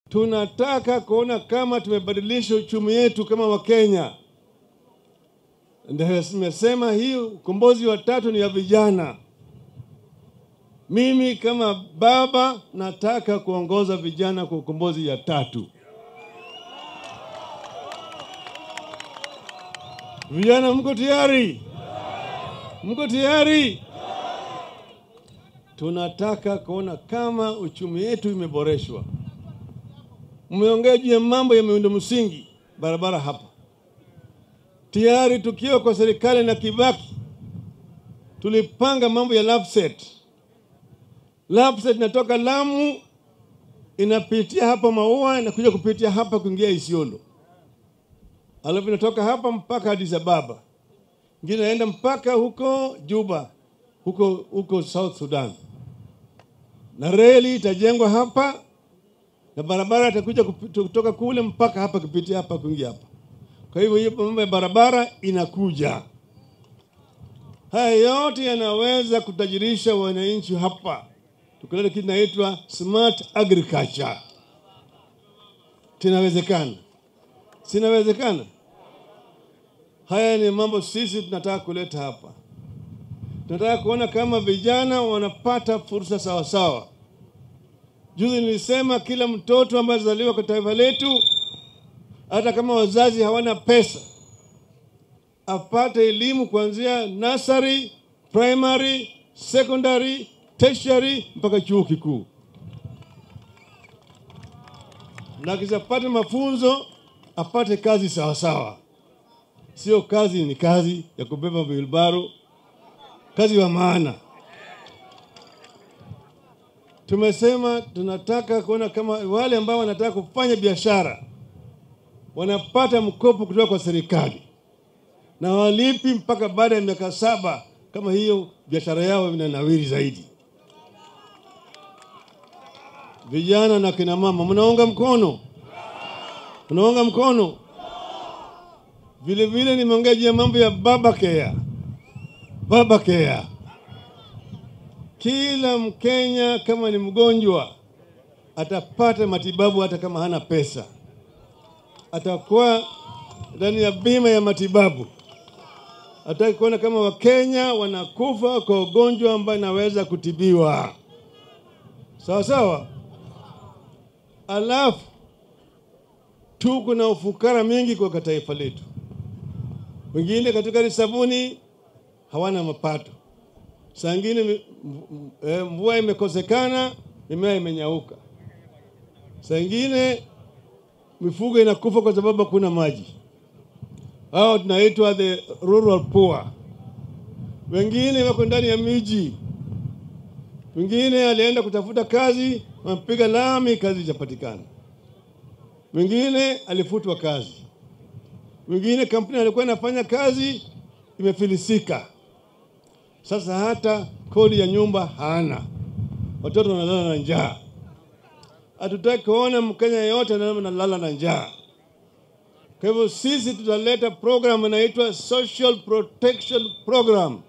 tunataka kuona kama tumebadilisha uchumi wetu kama Wakenya. Ndio nimesema hii ukombozi wa tatu ni ya vijana. Mimi kama baba nataka kuongoza vijana kwa ukombozi ya tatu. Vijana, mko tayari? Mko tayari? Tunataka kuona kama uchumi wetu imeboreshwa. Mmeongea juu ya mambo ya miundo msingi, barabara hapa tayari. Tukiwa kwa serikali na Kibaki tulipanga mambo ya Lapset. Lapset inatoka Lamu inapitia hapa Maua inakuja kupitia hapa kuingia Isiolo, alafu inatoka hapa mpaka Addis Ababa, ingine inaenda mpaka huko Juba, huko huko South Sudan, na reli itajengwa hapa na barabara itakuja kutoka kule mpaka hapa kupitia hapa kuingia hapa. Kwa hivyo hiyo mambo ya barabara inakuja. Haya yote yanaweza kutajirisha wananchi hapa, tukileta kitu inaitwa smart agriculture. Tinawezekana, sinawezekana? Haya ni mambo sisi tunataka kuleta hapa. Tunataka kuona kama vijana wanapata fursa sawa sawa. Juzi nilisema kila mtoto ambaye azaliwa kwa taifa letu, hata kama wazazi hawana pesa, apate elimu kuanzia nursery, primary, secondary, tertiary mpaka chuo kikuu, na akishapata mafunzo apate kazi sawa sawa. Sio kazi ni kazi ya kubeba wilbaro, kazi wa maana. Tumesema tunataka kuona kama wale ambao wanataka kufanya biashara wanapata mkopo kutoka kwa serikali na walipi mpaka baada ya miaka saba, kama hiyo biashara yao inanawiri zaidi. Vijana na kina mama, mnaunga mkono? Mnaunga mkono? Vile vile nimeongea juu ya mambo ya baba care, baba care kila Mkenya kama ni mgonjwa atapata matibabu hata kama hana pesa, atakuwa ndani ya bima ya matibabu. Hataki kuona kama Wakenya wanakufa kwa ugonjwa ambayo inaweza kutibiwa sawa sawa. Alafu tuko na ufukara mingi kwa taifa letu, wengine katika sabuni hawana mapato saa ingine mvua imekosekana, mimea imenyauka. Saa ingine mifugo inakufa kwa sababu hakuna maji. Hao tunaitwa the rural poor. Wengine wako ndani ya miji, wengine alienda kutafuta kazi, wamepiga lami, kazi ijapatikana. Mwingine alifutwa kazi, mwingine kampuni alikuwa inafanya kazi imefilisika. Sasa hata kodi ya nyumba hana, watoto wanalala na njaa. Hatutaki kuona Mkenya yeyote analala na njaa. Kwa hivyo sisi tutaleta program inaitwa Social Protection Program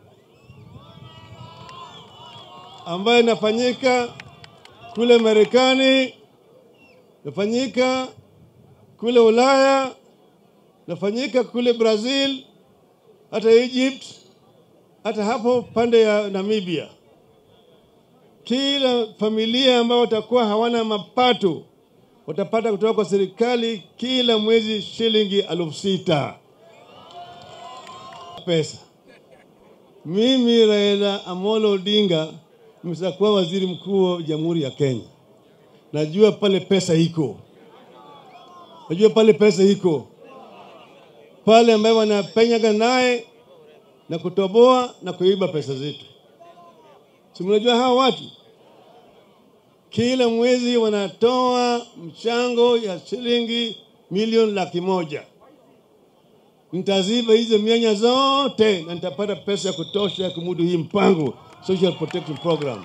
ambayo inafanyika kule Marekani, inafanyika kule Ulaya, inafanyika kule Brazil, hata Egypt hata hapo pande ya Namibia, kila familia ambao watakuwa hawana mapato watapata kutoka kwa serikali kila mwezi shilingi elfu sita pesa. Mimi Raila Amolo Odinga nimeshakuwa waziri mkuu wa Jamhuri ya Kenya, najua pale pesa iko, najua pale pesa iko pale ambayo wanapenyaga naye na kutoboa na kuiba pesa zetu. Si mnajua hawa watu kila mwezi wanatoa mchango ya shilingi milioni laki moja. Nitaziba hizo mianya zote na nitapata pesa ya kutosha ya kumudu hii mpango Social Protection Program.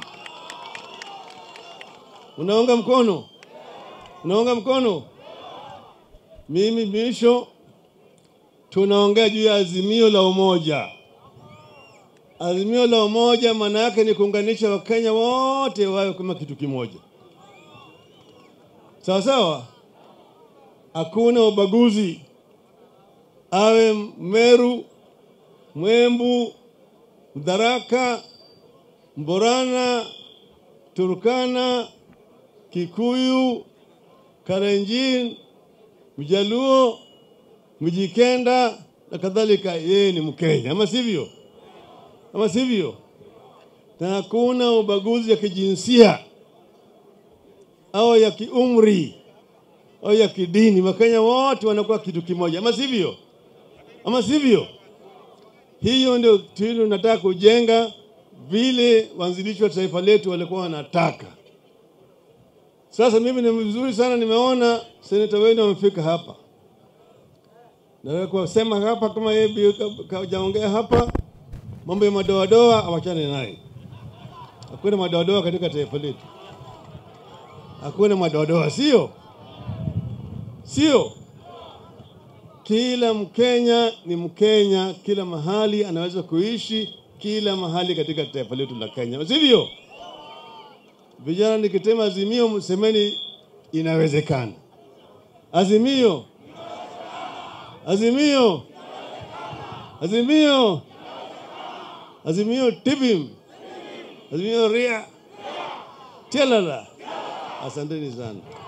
Unaunga mkono? Unaunga mkono? Mimi misho, tunaongea juu ya azimio la umoja. Azimio la umoja maana yake ni kuunganisha Wakenya wote wawe kama kitu kimoja. sawa sawa. Hakuna ubaguzi, awe Meru, Mwembu, Mdaraka, Mborana, Turkana, Kikuyu, Kalenjin, Mjaluo, Mjikenda na kadhalika, yeye ni Mkenya, ama sivyo? Ama sivyo? Na hakuna ubaguzi ya kijinsia au ya kiumri au ya kidini. Wakenya wote wanakuwa kitu kimoja, ama sivyo? Ama sivyo? Hiyo ndio tunu nataka kujenga vile waanzilishi wa taifa letu walikuwa wanataka. Sasa mimi ni vizuri sana, nimeona seneta wenu wamefika hapa. Nataka kusema hapa kama yeye kajaongea hapa, mambo ya madoadoa awachane naye. Hakuna madoadoa katika taifa letu, hakuna madoadoa, sio sio. Kila Mkenya ni Mkenya, kila mahali anaweza kuishi kila mahali katika taifa letu la Kenya, sivyo? Vijana, nikitema azimio, msemeni inawezekana. Azimio, azimio, azimio, azimio, tibim, azimio, ria, tialala. Asanteni sana.